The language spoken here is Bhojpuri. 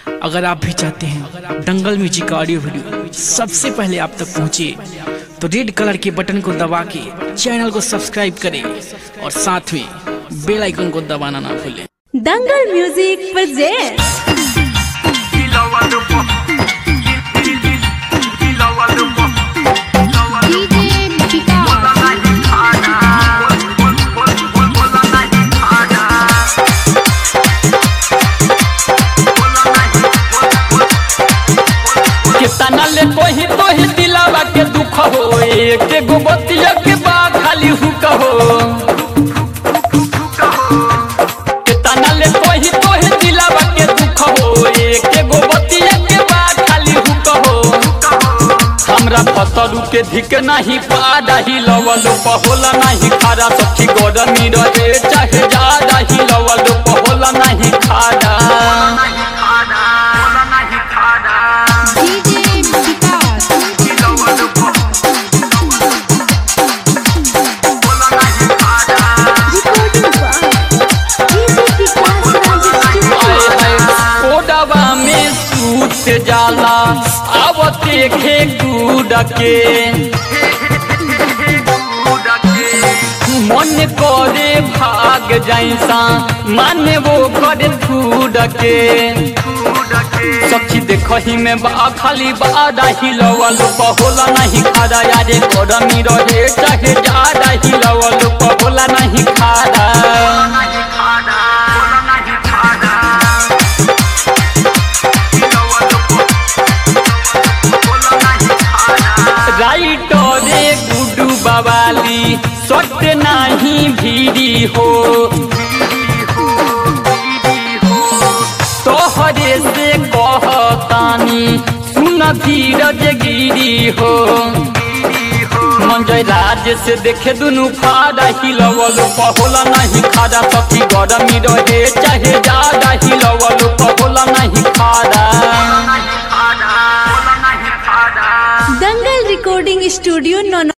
अगर आप भी चाहते हैं दंगल म्यूजिक का ऑडियो वीडियो सबसे पहले आप तक पहुंचे तो रेड कलर के बटन को दबा के चैनल को सब्सक्राइब करें और साथ में बेल आइकन को दबाना ना भूलें Dangal music presents DJ Vikas. कितना ले कोही तो ही दिलावा के दुख हो एक गो बतिया के बा खाली हुक हो कितना ले कोही तो ही दिलावा के दुख हो एक गो बतिया के बा खाली हुक हो हमरा फसलू के धिक नहीं पादा ही लवल पहोला नहीं खारा सखी गरमी रहे चाहे ज्यादा ही लवल पहोला नहीं खारा DJ Vikas. recording by DJ Vikas Raj Studio. आए है ओडवा में सूत जाला आवते खे कूद के मन करे भाग जैसा माने वो करे फूड के सखी देखही में बा खाली बादा ही लवल पहोला नहीं खादा यारे गरमी रहे चाहे ज्यादा ही लवल पहोला नहीं खादा राइटरे गुडू बवाली सट नाही भीरी हो तोहरे से कहतानी सुन धीरज गिरी हो मंजय राज से देखे दुनु फाड़ा हिलवल पहोला नहीं खादा सखी गरमी रहे चाहे ज्यादा हिलवल पहोला नहीं खादा दंगल recording studio नौ